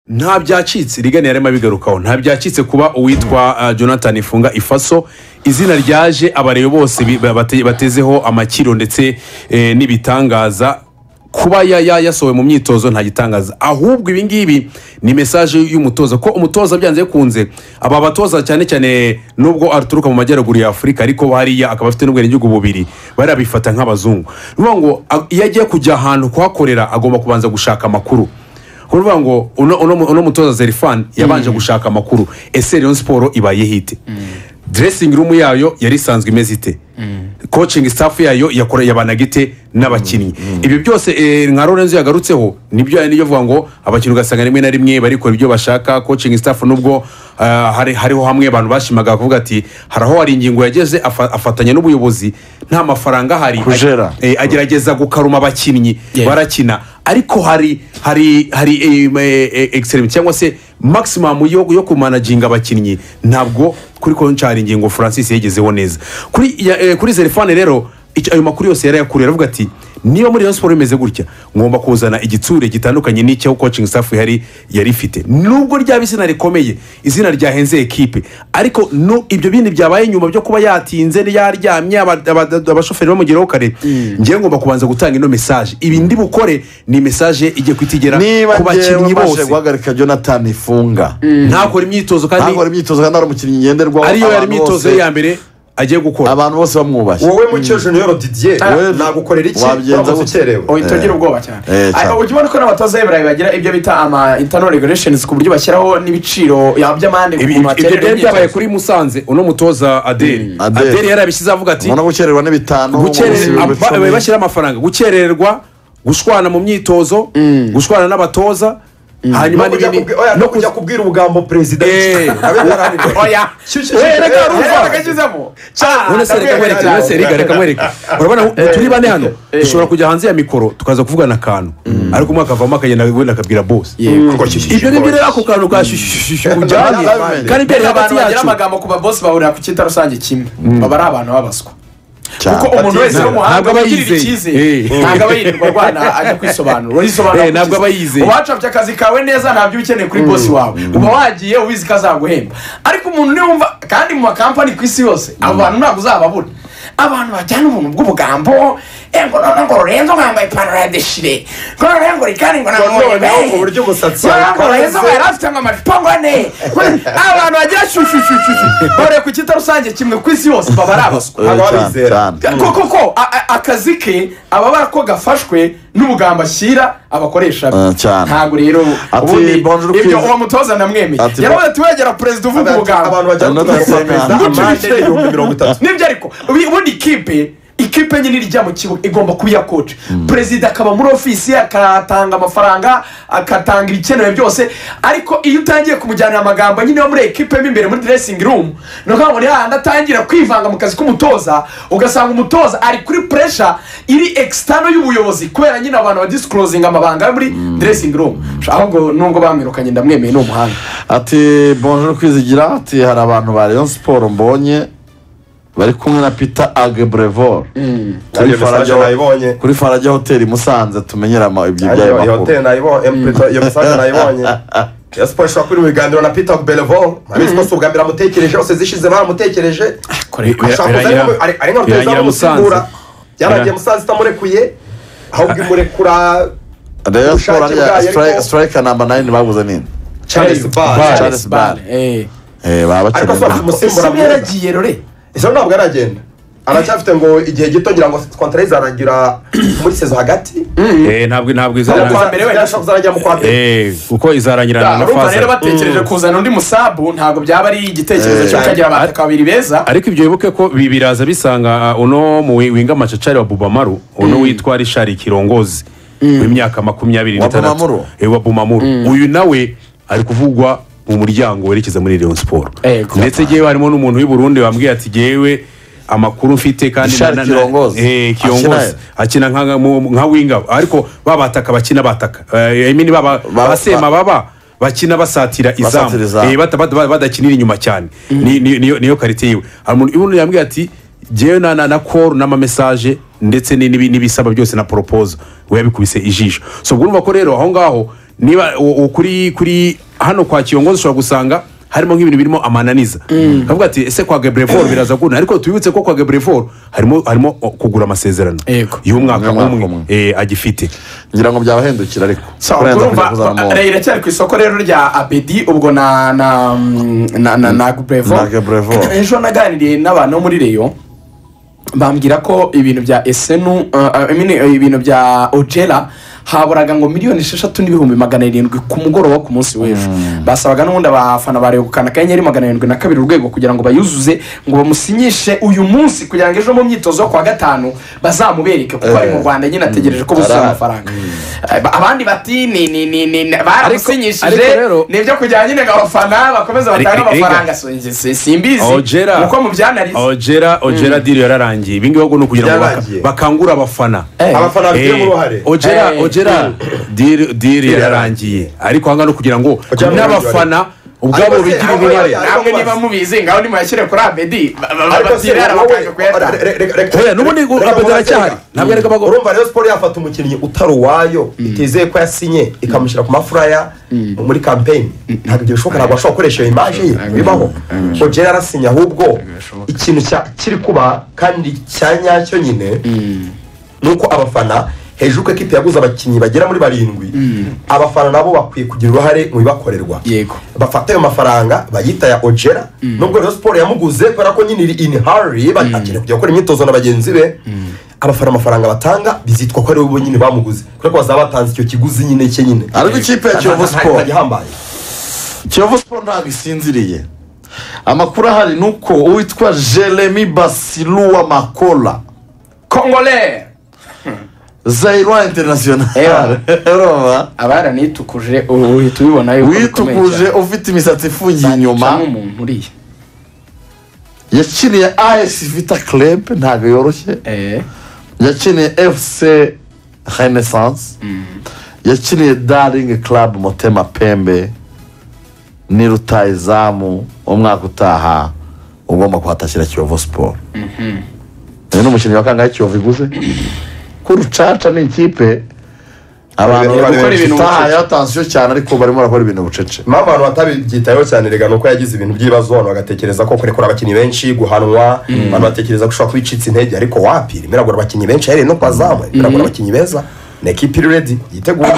nta byacitse irigani yarimo abigarukaho nta byacitse kuba uwitwa uh, jonathan ifunga ifaso izina ryaje abareyo bose bi- ba- bate- batezeho amakiro ndetse eh, n'ibitangaza kuba ya- ya- yasohowe mu myitozo nta gitangaza ahubwo ibi ngibi ni mesaje y'umutoza ko umutoza byanze bikunze aba batoza cyane cyane nubwo aturuka mu majyaruguru ya afurika ariko hariya akaba afite n'ubwenegihugu bubiri barabifata nk'abazungu ni ukuvuga ngo a- iyo agiye kujya ahantu kuhakorera agomba kubanza gushaka amakuru kuvuga ngo uno, uno, mu- uno mutoza zerifani yabanje gushaka amakuru ese rero siporo ibaye hite dressing room yayo yari isanzwe imeze ite coaching staff yayo yakora yabanaga ite n'abakinnyi ibi byose eh, nka lorenzo yagarutseho nibyo niyo avuga ngo abakinnyi ugasanga rimwe na rimwe barikora ibyo bashaka coaching staff nubwo ah, hari- hariho hamwe abantu bashimaga kuvuga ati hari aho hari ingingo yageze afa- afatanya n'ubuyobozi nta mafaranga ahari Kujera. eh, agerageza gukaruma abakinnyi Yeah. barakina ariko hari hari hari eh, eh, eh, excellent cyangwa se maximum yo, yo kumanaginga abakinnyi ntabwo kuri konshari ingingo francis yagezeho neza kuri ya, eh, kuri zerifane rero icyo- ayo makuru yose yarayakuriye aravuga ati niba muri Rayon siporo bimeze gutya ngomba kuzana igitsure gitandukanye n'icyo coaching staff yari yari ifite nubwo ryaba izina rikomeye izina ryahenze ekipe ariko no, ibyo bindi byabaye nyuma byo kuba yatinze yaryamye aba- aba- abashoferi bamugeraho kare ngewe ngomba kubanza gutanga ino mesaje ibi ndi bukore ni mesaje igiye guhita igera niba ku ngewe bakinnyi mbashe bose guhagarika jonathan ifunga ntakora imyitozo kandi ntabwo ari imyitozo kandi ari umukinnyi ngenderwaho ariyo yari abantu imyitozo bose- ye ya mbere agiye gukora abantu bose bamwubaye wowe mukecuru niwe rodidiye Wowe nagukorera iki wabigenza waba gute? ukerewe uhita ugira ubwoba cyane Eh, cyane. Ariko ujya ubona ko n'abatoza b'ibirayi bagira ibyo bita ama internal regulations ku buryo bashyiraho n'ibiciro ya- by'amande ku Ibi- muntu ibyo baterera byari byabaye imyitozo. kuri musanze uno mutoza adeli Adele. adeli yarabishyize avuga ati umuntu gukererwa n'ibitanu gukererwa mu minsi aba- icumi. bashyira amafaranga gukererwa gushwana mu myitozo gushwana n'abatoza hanyuma no kujya n'ibindi kubwi- oya, no no kujya kuza- kubwira ubugambo perezida Eh. abe yaraharanira. oya Shu- shu- shu- Eh, reka eh, rumva. eh, Bakashyizemo. Ah, none se reka ndabwira nkwereke cyane. none se reka reka nkwereke urabona ubu turi bane hano dushobora kujya hanze ya mikoro tukaza kuvugana akantu ariko umwe akavamo akagenda wenda akabwira bose Kuko shu- shu- shu- ibyo ngibyo rero ako kantu ka shishishishu kujyanye Abavandimwe. kandi Mbega biri hagati abantu bagira yacu amagambo ku babosi bahurira ku cyita rusange kimwe baba ari abantu babaswa Cyane. kuko umuntu wese w'umuhanga Ntabwo aba wigirira yizeye. icyizere Eh. ntabwo aba yirirwa arwana ajya kwisobanura urisobanura Eh, ntabwo aba yizeye. wacapye akazi kawe neza ntabyo uba ukeneye kuri bosi wawe uba wagiye ubizi ko azaguhemba ariko umuntu niwe wumva kandi mu makampani ku isi yose abo bantu ntabwo uzababura abantu bajyana ubuntu bw'ubugambo eh, ngo noneho ngo rurenzo ngo yambaye ipantaro ya deshire ngo noneho ngo rikani ngo Ngo nanone noneho be. ku buryo umusatsi Ngo noneho ngo yawe rurenzo ngo ukanze. yari afite ngo amacupa ngo ane abantu bagira shushushushu bahuriye ku cyita rusange kimwe ku isi yose baba ari abaswa Eh, aba cyane, abizera. cyane. koko ko a- a- akazi ke ababara ko gafashwe n'ubugambo ashyira abakoresha be. Eh, cyane. ntabwo rero Ati, ubundi bonjour, ibyo please. uwo mutoza namwemeye Ati, yaravuze ati wegera perezida uvuga Abantu- ubugambo abantu bajya Ano gutanga tusenga. perezida Gucura amande ikipe. ibihumbi mirongo itatu nibyo ariko ubu- ubundi ikipe ikipe nyine ijya mu kibuga igomba kuba iya koci perezida akaba muri ofisi ye, akatanga amafaranga agatanga ibikenewe byose ariko iyo utangiye kumujyanira amagambo nyine yo muri ekipe mo imbere muri diresingi rumu ni ukuvuga ngo ni hahandi atangira kwivanga mu kazi k'umutoza ugasanga umutoza ari kuri puresha iri ekisitano y'ubuyobozi kubera nyine abantu badisikurozinga amabanga yo muri diresingi rumu ahubwo nubwo bamwirukanye ndamwemeye ni umuhanga ati bonjour kwizigira ati hari abantu ba rayon siporo mbonye bari kumwe na peter agebrevor kuri Ariyo mesaje farage nayibonye kuri farage hoteli musanze tumenyera ama- ibyo Ariyo- iyo byayo hoteli makuru nayibonye em- iyo mesaje nayibonye ya siporo ishobora kuri mu biganiro na peter belevo abizi ko si ubwa mbere amutekereje hose zishize baramutekereje ashaka kuza ari nka- ari ari nka rutahizamu biragira umusimbura Musanze. yarangiye Bira- musanze itamurekuye ahubwo imurekura rayon ubushake siporo bwayo ariya ariko- strike- striker namba nayini baguze nini charles Bar. bar Charles Bale. Eh. Eh, baba ariko bakeneye si afite nda- umusimbura Ese mwiza yaragiye rore izo ntabwo aragenda aracyafite ngo igihe gito ngira ngo kontara ye izarangira muri sezo hagati Eh, ntabwo ntabwo Mu kwa izarangirana mbere wenda ashobora kuzarangira mu kwa mbere Eh, kuko izarangirana na urumva faza rero batekereje kuzana undi musabu ntabwo byaba ari igitekerezo Eh. cyo kugira abataka babiri beza ariko ibyo wibuke ko bi- biraza bisanga uh, uno mu wi- winga macacari wa bubamaru uno witwa rishari kirongozi w'imyaka makumyabiri Wa n'itandatu Bumamuru? Eh, wa bumamuru uyu nawe ari kuvugwa mu muryango werekeza muri leon siporo Ego. ndetse yewe harimo n'umuntu w'i Burundi wambwiye ati yewe amakuru mfite kandi Richard na- na- Kirongozi. Eh, Akina kirongozi he? akina nka- nka mu- nka winga ariko babataka bakina bataka Eh, I mean baba Ba- basema ba- baba bakina basatira Basatira izamu izamu. Eh, bata- bata- bata- badakinira inyuma cyane Ni- ni- niyo niyo karite yiwe hari umuntu ubundi yambwiye ati ngewe na na na koru n'amamesaje ndetse n'ibi- n'ibisaba byose na poropozo we yabikubise ijisho so ubwo urumva ko rero aho ngaho niba u- u- kuri kuri hano kwa kiyongozi ushobora gusanga harimo nk'ibintu birimo amananiza kavuga ati ese kwa gebrevor biraza gukunda ariko tubibutse ko kwa gebrevor harimo harimo o, kugura amasezerano Yego. y'umwaka Y'umwaka umwe umwe. eh, agifite ngira ngo byabahendukira ariko sawa kurenza kujya kuzana mu- urumva riracyari ku isoko rero rya abedi ubwo na na na na na guburevo Na Guberevo. ejo naganiriye n'abantu bo muri reyo bambwira ko ibintu bya esenu uh, I mean, eh, ibintu bya ojera haburaga ngo miliyoni esheshatu n'ibihumbi magana arindwi ku mugoroba ku munsi w'ejo basabaga n'ubundi abafana bareba gukanda akanyenyeri magana arindwi na kabiri urwego kugira ngo bayuzuze ngo bamusinyishe uyu munsi kugira ngo ejo mu myitozo yo ku wa gatanu bazamubereke kuko ari mu Eh. rwanda nyine ategereje ko buzuza Ara- amafaranga Aba- abandi bati ni ni ni ni ni- ariko baramusinyishije rero- nibyo kugira nyine ngo abafana bakomeze batange Ariko- amafaranga si- si- simbizi Ojera. uko mubyanarize ojera ojera diri yararangiye ibi ngibi ahubwo ni ukugira ngo baka- Yararangiye. bakangura abafana Eh. abafana babigiramo Eh, uruhare ojera Eh. ojera diri diri yararangiye ariko hano ni ukugira ngo Ojera n'abafana ubwabo Ariko se, bigire ariko uruhare yari- namwe niba mubizi ngaho nimuyashyire kuri abedi ba- ba- ba- ariko se batire wowe- arabakanje kuyatanga re- re- re- re- Oya, n'ubundi ngo reka Abedi mubaze aracyahari. reka. Ntabwo yareka abagore. urumva rero siporo yafata umukinnyi utari uwayo itizeye ko yasinye ikamushyira ku mafuraya muri kampeyini ntabwo ibyo bishoboka ntabwo ashobora gukoresha iyo imaje ye bibaho ojera arasinye ahubwo ikintu cya- kiri kuba kandi cya nyacyo nyine ni uko abafana hejuru ko ekipi yaguze abakinnyi bagera muri barindwi abafana nabo bakwiye kugira uruhare mu bibakorerwa Yego. bafata ayo mafaranga bayita ya ojera nubwo rero siporo yamuguze kubera ko nyine iri ini hari akeneye kujya gukora imyitozo na bagenzi be abafana amafaranga batanga bizitwa ko ari bo nyine bamuguze kubera ko bazaba batanze icyo kiguzi nyine cye nyine Ariko ikipe ya Kiyovu Sport. ihambaye kiyovu siporo ntabwo isinziriye amakuru ahari ni uko uwitwa jeremy basiluwa makola kongole zayirwa Ewa. interinasiyonari urumva abaranitukuje u- uhita ubibona yuko bikomeye witukuje cyane. ufite imisatsi ifungiye Banica inyuma nk'umuntu uriya yakiniye as vita club ntabwo yoroshye Eh, yakiniye fc renaissance yakiniye daring club motema pembe ni rutayizamu umwaka utaha ugomba kuhatashyira kiyovu siporo uyu ni umukinnyi wa kangahe kiyovu iguze ko rucaca ni ikipe abantu Bari- bari bari benshi. utahayeho atansiyo cyane ariko barimo barakora ibintu bucece impamvu abantu batabyitayeho cyane rega ni uko yagize ibintu by'ibibazo abantu bagatekereza ko kurekura abakinnyi benshi guhanwa abantu batekereza ko ushobora kuba icitse intege ariko wapira imiragura abakinnyi benshi ahereye no ku bazamu imiragura abakinnyi beza ni ekipi iri redi yiteguye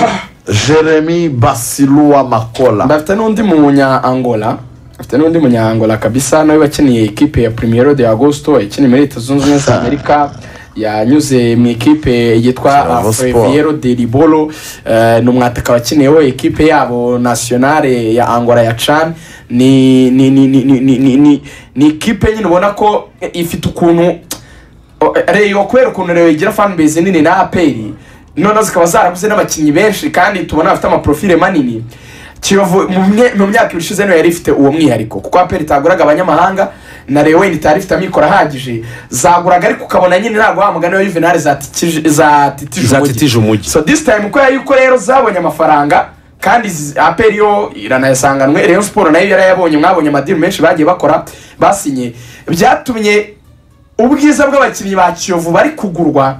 jeremy basiluwa makola bafite n'undi munya angola bafite n'undi munya angola kabisa nawe wakiniye ikipe ya primero de agosto yakiniye muri leta zunze ubumwe za amerika yanyuze mu ikipe yitwa Bravo Sport. freviero de ribolo eh, ni umwataka wakiniyeho ikipe yabo nationale ya angola ya can ni ni ni ni ni ni ni ni ni ikipe nyine ubona ko ifite ukuntu O- reyo kubera ukuntu reyo igira fan base nini na aperi noneho zikaba zaraguze n'abakinnyi benshi kandi tubona bafite amaprofile manini kiyovu mu mye- mu myaka ibiri ishize niyo yari ifite uwo mwihariko kuko aperi itaguraga abanyamahanga na reyo wenda itari ifite amikoro ahagije zaguraga ariko ukabona nyine ntabwo wa mugani wa yuvenali zatikije- zatitije Zatitije umujyi. so this time uko yari uko rero zabonye amafaranga kandi izi- aperi yo iranayasanganwe reyo siporo nayo yarayabonye mwabonye amadini menshi bagiye bakora basinye byatumye ubwiza bw'abakinnyi ba kiyovu bari kugurwa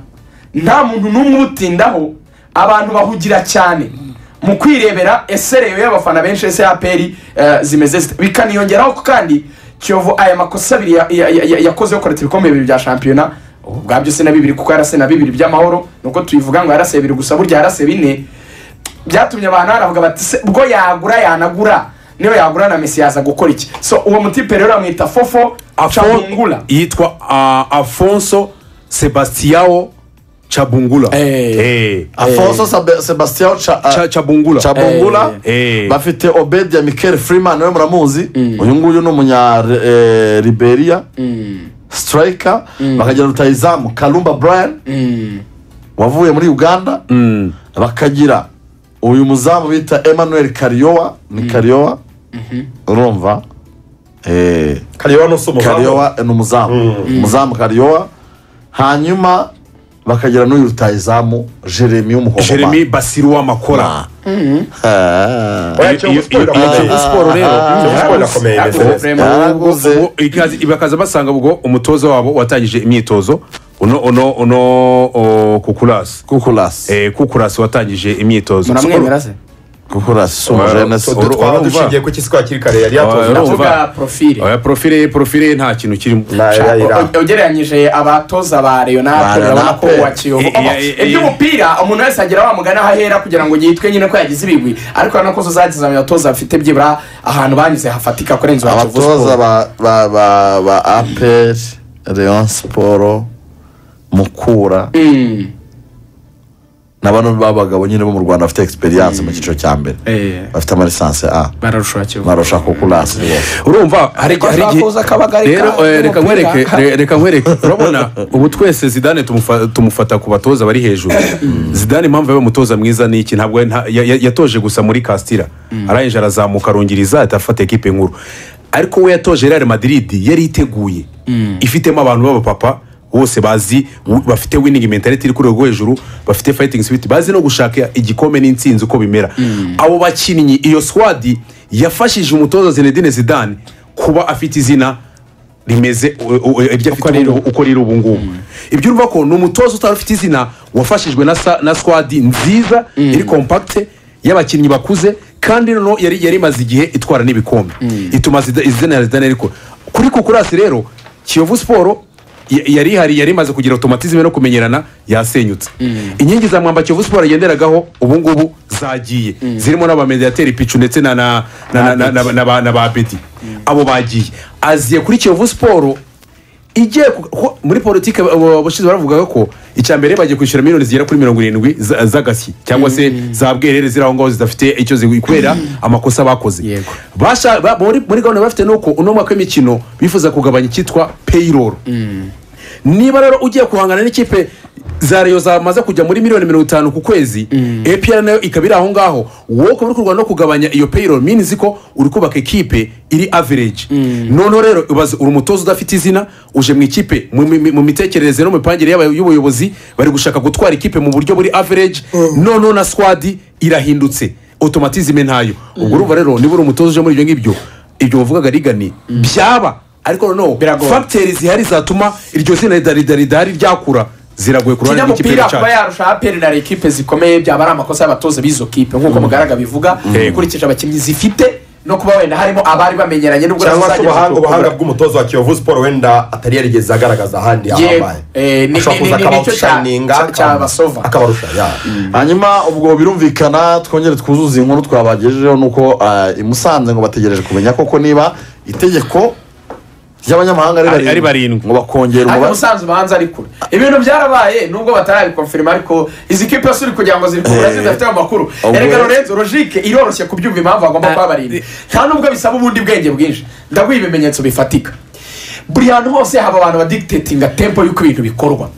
nta muntu n'umwe ubutindaho abantu bahugira cyane mu kwirebera ese reyo y'abafana benshi ese aperi zimeze zite bikaniyongeraho ko kandi kiyovu aya makosa abiri ya- ya- ya- ya- yakoze yo kureta ibikombe bibiri bya shampiyona ubwabyo se na bibiri kuko yarase na bibiri by'amahoro nuko tubivuga ngo yarase bibiri gusa burya yarase bine byatumye abantu baravuga bati se ubwo yagura yanagura niba yagura na mesi yaza gukora iki so uwo mutipe rero bamwita fofo Afon- cabungula yitwa ah, afonso sebastiao cabungula Eh. Eh. afonso Sabe- sebastian Cha- Cha- cabungula cabungula Eh. bafite obedia mikel freeman we muramuzi uyu nguyu ni umunya eh, liberia striker bakagira rutayizamu karumba brian wavuye muri uganda bakagira uyu muzamu bita emmanuel kariyowa ni kariyowa urumva Eh, kareba n'usa umuzamu kariyowa ni umuzamu umuzamu kariyowa hanyuma bakagira n'uyu rutayizamu jeremy w'umuhondo jeremy basiru w'amakora Ah. Ah. Oya, Kiyovu Sport irakomeye. Kiyovu Sport rero Kiyovu Sport irakomeye Ah, imeze neza. vraiment. yaraguze Ubu ikaze- bakaza basanga ubwo umutoza wabo watangije imyitozo uno uno uno o, kukurasi kukurasi Eh, kukurasi watangije imyitozo muramwemera se kuko urasi umujenesi Uru- twaba urumva? dushingiye ku kisi kwa kiri kare yari yatoje urumva? ndavuga Urumva. ndavuga profile oya profile ye profile ye nta kintu kirimo na ya ira O- ugereranyije abatoza ba leonardo Ba urabona ko Leonardo. wa kiyovu Eh, eh, eh, eh. iby'umupira umuntu wese agira wamugana aho ahera kugira ngo yitwe nyine ko yagize ibigwi ariko urabona ko zageze mu batoza bafite byibura ahantu banyuze hafatika kurenza uwa Kiyovu abatoza Sport. ba ba ba ba aperi leon siporo mukura Mm. n'abantu b'abagabo nyine bo mu rwanda bafite egisperiyanse mu cyiciro cya mbere Eh, bafite amalisanse a bararusha Kiyovu. marusha kukurasi rwose urumva hari Ariko hari igihe twakuza akabagarika rero eh, reka n'umupira. nkwereke re- reka nkwereke urabona ubu twese zidane tumufa- tumufata ku batoza bari hejuru zidane impamvu yabaye umutoza mwiza ni iki ntabwo nta- ya- ya- yatoje gusa muri kasitira arangije arazamuka arongiriza ahita afata ekipe nkuru ariko we yatoje real madrid yari iteguye ifitemo abantu b'abapapa bose bazi w- bafite winning mentality iri ku rwego rwo hejuru bafite fighting spirit bazi no gushaka igikombe n'intsinzi uko bimera abo bakinnyi iyo swadi yafashije umutoza zinedine zidane kuba afite izina rimeze u- u- iryo afite ubu- uko riri ubu ngubu ibyo urumva ko ni umutoza utari ufite izina wafashijwe na sa- na swadi nziza iri kompakite y'abakinnyi bakuze kandi noneho yari yari imaze igihe itwara n'ibikombe ituma Zida- izina ya zidane ariko kuri kukurasi rero kiyovu siporo ya- yari ihari yari imaze kugira otomatizme no kumenyerana yasenyutse inkingi za mwamba kiyovu siporo yagenderagaho ubu ngubu zagiye zirimo n'abamediyateri picu ndetse na na na- na- na- na ba- na ba bedi abo bagiye aziye kuri kiyovu siporo igiye ku- ko- muri politiki abashinzwe baravugaga ko icya mbere bagiye kwishyura miliyoni zigera kuri mirongo irindwi za- z'agashyi cyangwa se za bwerere ziri aho ngaho zidafite icyo zigwi kubera amakosa bakoze Yego. Basha- ba- muri muri gahunda bafite ni uko uno mwaka w'imikino bifuza kugabanya icyitwa payroll niba rero ugiye guhangana n'ikipe za reyo zamaze kujya muri miliyoni mirongo itanu ku kwezi apr nayo ikaba iri aho ngaho wowe ukaba uri kurwana no kugabanya iyo payroll minizi ko uri kubaka ekipe iri average noneho rero ubaze uri umutoza udafite izina uje mu ikipe mu- mu mu mitekerereze no mu mipangire y'aba- y'ubuyobozi bari gushaka gutwara ikipe mu buryo buri average noneho na swadi irahindutse otomatizime ntayo ubwo urumva rero niba uri umutoza uje muri ibyo ngibyo ibyo bavugaga rigani byaba ariko noneho Biragoye. fagiteri zihari zatuma iryo zina ridaridari ryakura ziragoye ku ruhande rw'ikipe kinyamupira kuba cyacu yarusha aperi na ekipe zikomeye byaba ari amakosa y'abatoza b'izo kipe nk'uko mugaraga bivuga ukurikije abakinnyi zifite no kuba wenda harimo abari bamenyeranye n'ubwo cyangwa nazo se zageze ubuhanga ku- ubuhanga bw'umutoza wa kiyovu siporo wenda atari yarigeze agaragaza ahandi Yego. ahambaye Eh, ni- ashobora ni- ni- kuza ni- nicyo cya- akabashaninga cya- cyabasova. akabarusha ya hanyuma ubwo birumvikana twongere twuzuze inkuru twabagejejeho nuko ah, i musanze ngo bategereje kumenya koko niba itegeko ry'abanyamahanga Ari- ari barindwi. ngo bakongera ariko umubare ubusanzwe ubanza ari kure ibintu byarabaye nubwo batarabikonfirima ariko izi kipe yose uri kugira ngo ziri kure Eh. zidafite amakuru Ubwo- erega lorenzo logike iroroshye kubyumva impamvu bagomba kuba barindwi nta nubwo bisaba ubundi bwenge bwinshi ndaguha ibimenyetso bifatika buri hantu hose haba abantu badikitetinga tempo y'uko ibintu bikorwa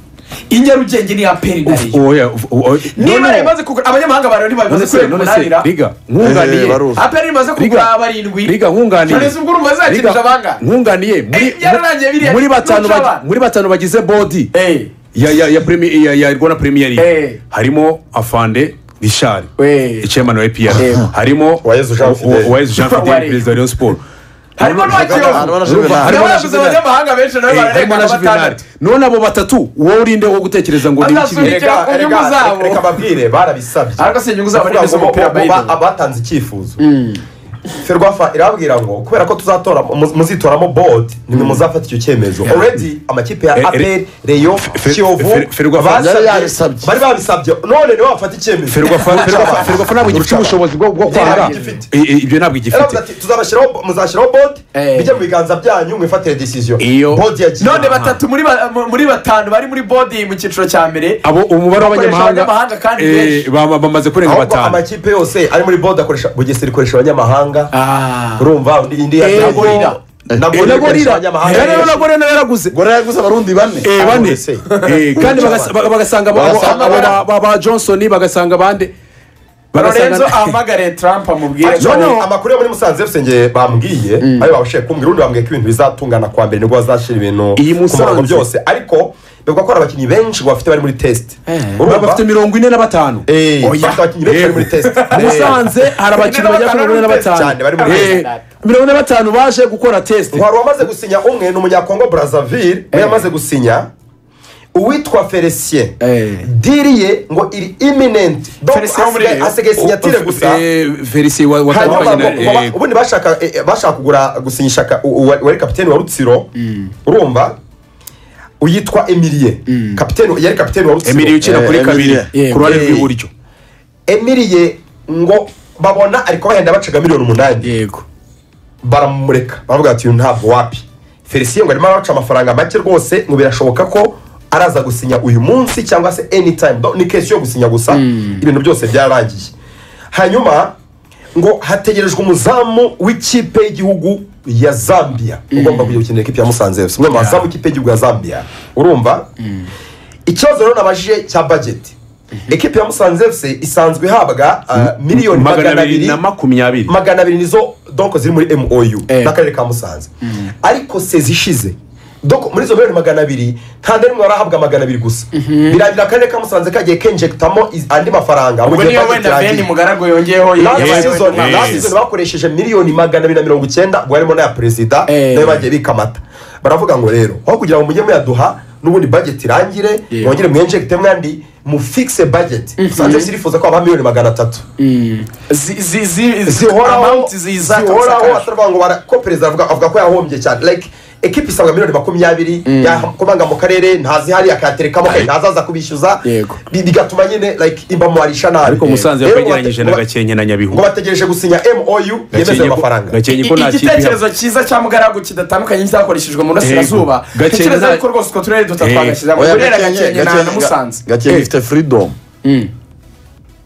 i nyarugenge ni aperi na reyo Oya, uf- o- o- niba none- rimaze kugura abanyamahanga bari niba none bimaze se kureka none se umunanira riga Eh, nkunganiye baruzi. aperi rimaze kugura barindwi riga nkunganiye none se ubwo urumva zakinisha Riga, abangahe nkunganiye muri- Eh, byararangiye biriya. muri batanu Nurusha bagi- abana. muri batanu bagize bodi Eh, ya ya ya premi- ya ya rwanda premier Eh. league harimo afande rishari Eh. chairman wa apr Eh. harimo Uwayezu Jean U- U- Fidele. Uwayezu jean fidele Wareba. perezida wa rayon sport harimo n'uwakiyovu Harimo harimo na n'abaguzi Juvenal. abanyamahanga benshi nawe harimo na bararenga juvenali batandatu none abo batatu wowe urinde wo gutekereza ngo ni Azasubira ikibi Reka- Reka- inyungu zabo. reka- reka babwire barabisabye ariko si inyungu zabo Bavuga n'izo ngo umupira bo- bo- ba- bayibona abatanze icyifuzo ferwafa irababwira ngo kubera ko tuzatora mu- muzitoramo bodi nimwe muzafata icyo cyemezo already amakipe ya Eh, eh, aperi reyo Fer- kiyovu Fer- Ferwafa basabye- yari yabisabye. bari babisabye none niwe wafata icyemezo ferwafa ntabwo gifite ubushobozi bwo bwo kwanga Ntabwo gifite. I- i- ibyo ntabwo Yaravuze gifite ati, tuzabashyiraho muzashyiraho bodi Eh. bijye mu biganza byanyu mwifatire decision Iyo- bodi yagiye none batatu muri ba- mu- muri batanu bari muri bodi mu cyiciro cya mbere abo umubare Bakoresha w'abanyamahanga abanyamahanga kandi eh, benshi. bama- bamaze kurenga ahubwo batanu amakipe yose ari muri bodi akoresha bugesera ikoresha abanyamahanga Ah. urumva undi- indi ya Eh, gorira eh, na gorira ikoresha nagorira abanyamahanga rero nagore nawe yaraguze gore yaguze abarundi bane Eh, bane ese. Eh, kandi bagas- baga- bagasanga abo- abo- Bagasanga abo bara- ba- ba- ba johnson bagasanga abandi lorenzo bagasanga ahamagare trump amubwire Ariko ko Noneho- amakuru yo muri musanze fc njye bambwiye ayo babashije kumbwira undi bambwiye ko ibintu bizatungana kwa mbere nibwo bazashyira ibintu Iyi ku murongo Musanze. byose ariko bivuga ko hari abakinnyi benshi bafite bari muri test urumva Baba bafite mirongo ine na batanu Oya. Eh, bafite abakinnyi benshi bari muri test musanze hari abakinnyi bagera kuri mirongo ine na batanu Cyane, bari muri Eh, test. mirongo ine na batanu baje gukora tesite wari wamaze gusinya umwe ni umunyakongo brazzaville we yamaze gusinya uwitwa felicien Eh. diri ye ngo iri iminenti Felicien wo muri Rayon? asigaye sinyatire gusa felicien watandukanye na hanyuma eh, ubundi bashaka eh, bashaka kugura gusinyisha ka- u- u- wari kapiteni wa rutsiro urumva uyitwa emilie kapiteni yari kapiteni wa rutsiro emiri ukina kuri Eh, kabiri Emily. ku ruhande Eh. rw'iburyo emiriye ngo babona ariko bahenda bacaga miliyoni umunani yego baramureka baravuga ati uyu ntabwo wapi felicien ngo arimo arabaca amafaranga make rwose ngo birashoboka ko araza gusinya uyu munsi cyangwa se anytime Do- ni kesi yo gusinya gusa ibintu byose byararangiye hanyuma ngo hategerejwe umuzamu w'ikipe y'igihugu ya zambia ugomba kujya gukinira ikipe ya musanze fc umwe mu bazamu w'ikipe y'igihugu ya zambia urumva ikibazo rero nabajije cya bageti ekipe ya musanze fc isanzwe ihabwa ah, miliyoni magana abiri na makumyabiri magana abiri nizo donko ziri muri mou Eh. n'akarere ka musanze ariko sezi ishize doko muri izo miliyoni magana abiri nta na rimwe warahabwa magana abiri gusa birangira akarere ka musanze kagiye kenjegitamo iz- andi mafaranga mu ubwo gihe niyo budget wenda irangiye. beni mugaragu yongeyeho Last yewe, season- yewe. last season bakoresheje miliyoni magana abiri na mirongo icyenda ubwo harimo n'aya perezida Eh. nayo bagiye bika amata baravuga ngo rero aho kugira ngo mujye muyaduha n'ubundi bageti irangire Yeah. mwongere mwenjegite mwandi mufikise bageti musanze sirifuza ko habaho miliyoni magana atatu zihoraho zihoraho zihoraho ataravuga ngo bara- ko perezida avuga avuga ko yahombye cyane like ekipa isabwa miliyoni makumyabiri yakomanga mu karere ntazihari akayaterekamo kandi ntazaza kubishyuza Yego. bi- bigatuma nyine like imbamuharisha nabi ariko musanze Rero yagereranyije ngo na bate- gakenke na ngo nyabihu bategereje gusinya mou yemeza Gakenke ayo ko- mafaranga gakenke ko nta kipe ihaba. igitekerezo cyiza cya mugaragu kidatandukanye n'icyakoreshejwe mu burasirazuba Yego. Gakenke tekereza nta- yuko rwose utwo turere duto Yego. twagashyizamo Oya, burera Gakenke- gakenke na Gakenke- na musanze gakenke ifite firidomu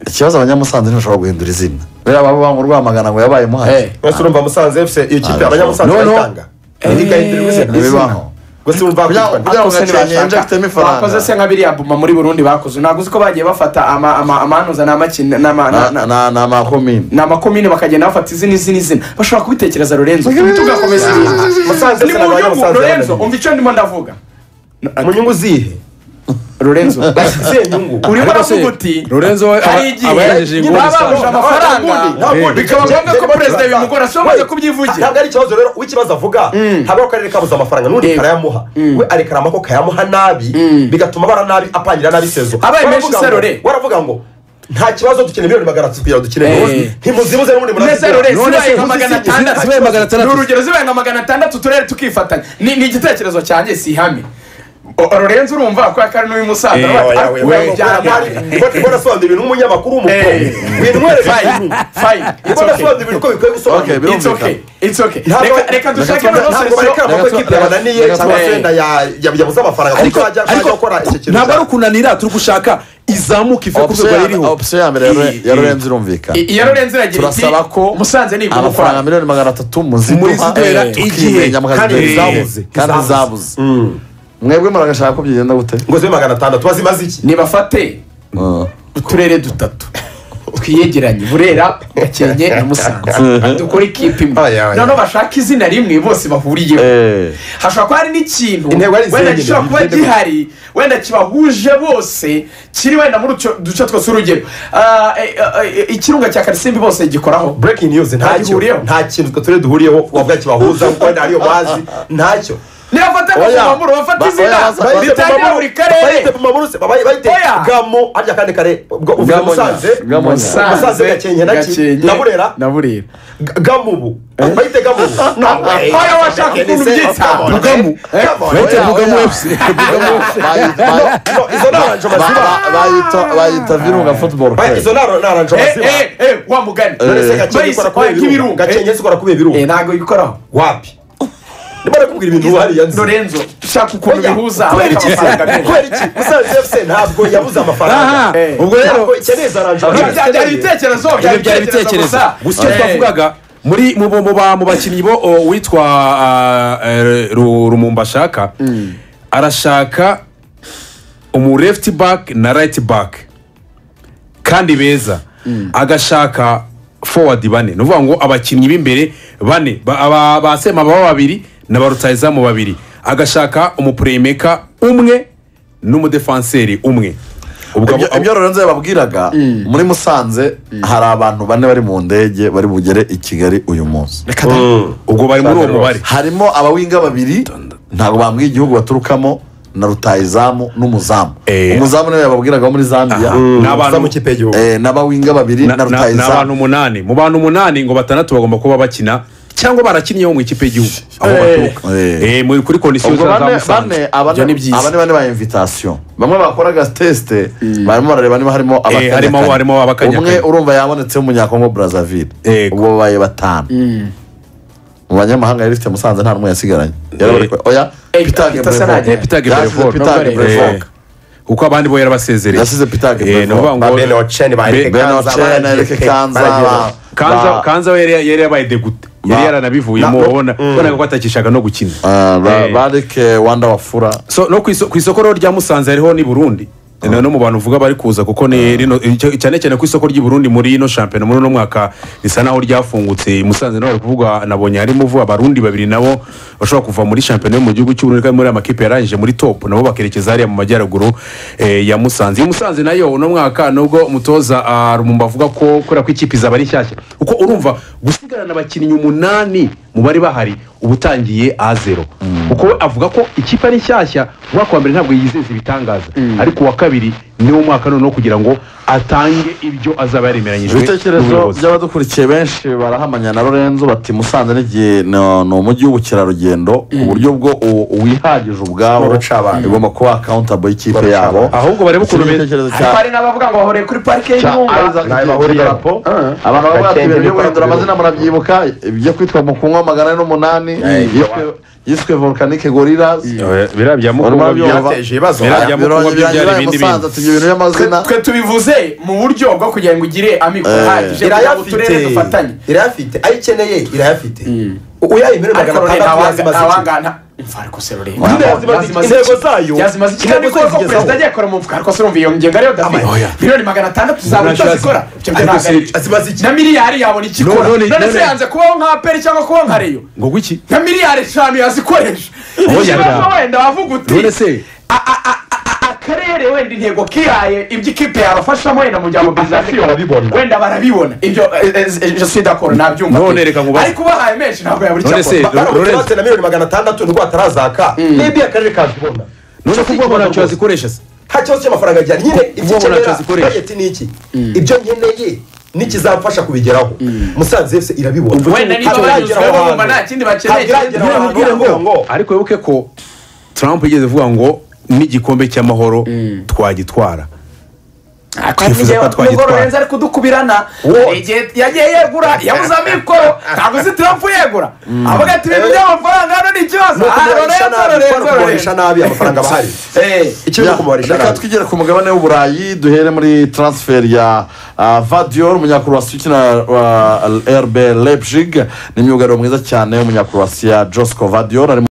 ikibazo abanyamusanze ntibashobora guhindura izina buriya baba banga urwamagana ngo yabaye muhaye wese urumva musanze fc iyo kipe abanyamusanze No, no. bayitanga rigahindurirwa izina ntibibaho gusa urumva Kugira- bakitwa kugira ngo Ako se gakenke ntibashaka. injectemo ifaranga. bakoze se nka biriya buma muri burundi bakoze ntabwo uzi ko bagiye bafata ama- ama- amanuza n'amakina n'ama- na- na- ni amakomini ni amakomine bakagenda bafata izina izina izina bashobora kubitekereza lorenzo tugakomeza ibintu Musanze ni se mu n'abanyamusanze nyungu lorenzo baramenye. umva icyo ndimo ndavuga mu nyungu zihe lorenzo zihe nyungu urimo Ariko se, uravuga uti Lorenzo we- hari aba igihe yagejeje nyine kuri baba babuje Musanze. Nta amafaranga kundi. bikaba ngombwa ko perezida bimugora ashobora bajya kubyivugira ntabwo ari ikibazo rero uw'ikibazo avuga haba akarere kabuze amafaranga n'undi Yego. karayamuha we arekarama ko kayamuha nabi bigatuma bara nabi apangira nabi sezo Abaye menshi Baravuga ngo- serore. baravuga ngo nta kibazo dukeneye miliyoni magana atatu kugira ngo dukine Eh. ntimuzibuze n'ubundi neza murazikora. lorenzo None se zibaye nka uzi magana si- uzi- atandatu zibaye magana atandatu. ni urugero zibaye nka magana atandatu turere tukifatanya Ni- ni igitekerezo cyanjye si ihame O- lorenzo urumva kubera ko ari n'uw'imusaza Eh, Aravuga Oya, ati, oya, "Ah, oya, byara oya, byari." oya, mbona asobanura ibintu nk'umunyamakuru w'umukobwa Eh. ibintu mwereka Fine, fine, it's mbona okay. asobanura ibintu ko bikwiye Okay, gusobanura biro- It's okay, it's okay. Ntabwo- Reka- reka dushake ntabwo- noneho ntabwo solution. barekera amaboko ikipe yabananiye cyangwa se wenda ya- ya- yabuze amafaranga kuko bajya bajya gukora icyo kintu ntabwo ari cyabo. ukunanira turi gushaka izamuka ive ku rwego yaririho opisiyo ya mbere ya Lore- ya lorenzo irumvikana I- iya Lorenzo iragira iti, turasaba ko Musanze ni igomba amafaranga kwayo. miliyoni magana atatu muziduha Muziduhera eh, igihe, tukimenya kandi mukazidera izabuze. kandi izabuze mwebwe muragashaka ko byigenda gute ngo zibe magana atandatu bazimaze iki nibafate uturere dutatu twiyegeranye burera gakenke na musanze dukore ikipe imwe Aya, aya. noneho bashaka izina rimwe bose bahuriyeho Eh, hashobora kuba hari n'ikintu Intego ari wenda izindi, gishobora kuba intego- gihari wenda kibahuje bose kiri wenda muri utwo duce twose urugero ah, eh, eh, eh, ikirunga cya karisimbi bose gikoraho breaking news Nta ntacyo gihuriyeho. nta kintu twe turi duhuriyeho wavuga kibahuza kuko wenda hariyo bazi ntacyo nibafate akazamamuro bafate izina Ba- oya, ritangira buri karere bayite Oya. bwamo arya kandi kare ubwo uvuga Bwamonya. musanze Bwamonya. musanze gakenke naki Gakenke na burera na burera G- gamubu bayite gamubu Oya, washaka ukuntu ubyita. bugamu Bayite oya, Bugamu oya. FC. bayi- bayi- izo ni aranjo ba- maziba ba- bayita bayita virunga football Oya, club izo ni aranjo Eh, maziba eh, eh, wa mugani None se gakenke Bahise, ikora oya, kubiye nk'ibirunga. ibirunga gakenke zikora kubiye ibirunga Eh, ntabwo bikoraho wapi ndimo nakubwira ibintu wariya nzi lorenzo shaka ukuntu Oya, bihuza kubera iki se? amafaranga menshi. kubera iki musanze fc ntabwo yabuze amafaranga Aha, Eh, ubwo rero- ntabwo ikeneye za range Ibyo Rover. byari ibitekerezo byari ibyo byari ibitekerezo gusa icyo twavugaga muri mu bo- mu ba- mu bakinnyi bo o, uwitwa ah, eh, Ru- rumumba ashaka arashaka umu left back na right back kandi beza agashaka forward bane ni ukuvuga ngo abakinnyi b'imbere bane ba- aba- ba sema baba babiri na ba rutayizamu babiri agashaka umupureyimeka umwe n'umudefanseri umwe ubwo Ibyo- abo- ibyo lorenzo yababwiraga muri musanze hari abantu bane bari mu ndege bari bugere i kigali uyu munsi ubwo bari muri uwo mubare harimo abawinga babiri ntabwo bambwiye igihugu baturukamo na rutayizamu n'umuzamu Eh. umuzamu niwe yababwiragaho muri zambia Aha. Ni abantu- uza mu kipe y'igihugu Eh, n'abawinga babiri na Na- na- ni abantu rutayizamu umunani mu bantu umunani ngo batandatu bagomba kuba bakina cyangwa barakinnyeho mu ikipe y'igihugu aho Eh. baturuka Eh. Eh, muri- kuri kondisiyo ubwo za bane musanze bane abane Ibyo ni byiza. abane bane ba invitasiyo bamwe bakoraga tesite barimo barareba niba harimo harimo- abakanyakanya. harimo abakanyakanya. umwe urumva yabonetse w'umunyakongo brazzaville Yego. ubwo babaye batanu mu banyamahanga yari ifite musanze nta n'umwe yasigaranye yari bari kwe- oya Eh, Peter Peter Gebrevoort. Saragwe. Eh, Peter Yasize Gebrevoort. Peter Nobel. Gebrevoort. Eh, kuko abandi bo yarabasezereye Yasize Peter Eh, ni Gebrevoort. ukuvuga ba ngo- bene oceni ba erike Be- bene kanza ba ocena erike kanza ba- kanza ba- kanza we yari yari yabaye degute yari yaranabivuyemo ubona ubona ko atakishaka no gukina Ah, ba- Eh. bareke wanda wafura so no ku iso- ku isoko rero rya musanze hariho n'i burundi na no mu bantu uvuga bari kuza kuko ni rino icyo- cyane cyane ku isoko ry'i burundi muri ino shampiyona muri uno mwaka risa naho ryafungutse i musanze naho bari kuvuga nabonye harimo uvuga abarundi babiri nabo bashobora kuva muri shampiyona yo mu gihugu cy'uburundi kandi muri aya makipe yarangije muri top nabo bakerekeza hariya mu majyaruguru eh, ya musanze iyo musanze nayo uno mwaka nubwo umutoza ah, rumumba avuga ko kubera ko ikipe izaba ari nshyashya kuko urumva gusigarana abakinnyi umunani mu bari bahari uba utangiye a zero kuko we avuga ko ikipe ari nshyashya umwaka wa mbere ntabwo yizeza ibitangaza ariko uwa kabiri ni wo mwaka noneho kugira ngo atange ibyo azaba yaremeranyijwe ibitekerezo n'ubuyobozi. by'abadukurikiye benshi barahamanya na lorenzo bati musanze n'igihe ni ni umujyi w'ubukerarugendo ku buryo bwo u- uwihagije ubwawo N'urucabane. igomba kuba akawuntabo y'kipe N'urucabane. yabo ahubwo barebe ukuntu Iki ni beza. igitekerezo cya- hari n'abavuga ngo bahoreye kuri parike cya y'ibirunga Isaac Nawe bahuriye. Kidarapo. Ah. abantu bavuga ati Gakenge ibintu byo Nicolas guhindura Kidarapo. amazina murabyibuka ibyo kwitwa mukunywa magana ane n'umunani yiswe- yiswe volcanic gorillas Eh, biriya bya mukuru Urumva babyumva. byateje ibibazo Biriya Aya bya mukuru mirongo babyumva byari ibiri yabaye ibindi Musanze bintu. ati ibyo bintu by'amazina twe tubivuze mu buryo bwo kugira ngo ugire amikoro Eh. ahagije kugira ngo irayafite uturere dufatanye irayafite ayo ikeneye irayafite uyaye miliyoni ariko magana rero atandatu yazimaze iki? ntawangana imfariko se rero Wanga- intego zayo yazimaze iki kandi intego koko zigezaho. perezida agiye akora mu mfuka ariko se urumva iyo ngenga rero david oya. miliyoni magana atandatu zaba Nashaka- utazikora ibyo byo ariko ntabwo ari si- byo. azimaze iki? na miliyari yabona icyo ikora none- none se none- yanze kubaho nka aperi cyangwa kubaho nka reyo ngo guki nka miliyari eshanu yazikoresha Oya, ikibazo oya. wenda wavuga uti none se a- a- a- a- akarere wenda intego kihaye ibyo ikipe yabafashamo wenda mu bya mobilizasiyo Barabibona. wenda barabibona ibyo jesidakoro nabyumva None reka ngubaze. ariko ubahaye menshi ntabwo yabura icyo None se- akora Lorenzo. baramutse na miliyoni magana atandatu nubwo batarazaka n'ibyo akarere kazibona none ko ubwoko ntacyo bazikoresha se nta kibazo cy'amafaranga ajyana nyine ibyo ubu ntacyo ukenera zikoresha. budget ni iki ibyo nkeneye n'ikizamfasha kubigeraho musanze fc irabibona wenda niba Ntabwo banyuzwe iragera aho bumva hantu. nta kindi bakeneye Ntabwo iragera aho hantu. Ngira Ngira ngo ngo- ariko wibuke ko trump yigeze avuga ngo n'igikombe cy'amahoro twagitwara Twifuza ko twagitwara. nubwo lorenzo ari kudukubirana Wo. hari igihe yagiye yegura yabuze amikoro ntabwo uzi tiramfu yegura avuga ati ibintu by'amafaranga hano ni ikibazo Ni aha ukumubarisha lorenzo nabi, lorenzo ukumubarisha lorenzo nabi amafaranga bahari Eh, ikibazo kumubarisha reka nabi twigere ku mugabane w'uburayi duhere muri transfer ya ah, vadior umunyakroasi ukina wa rb leipzig ni imyugariro mwiza cyane w'umunyakroasi ya josco vadior ari mu-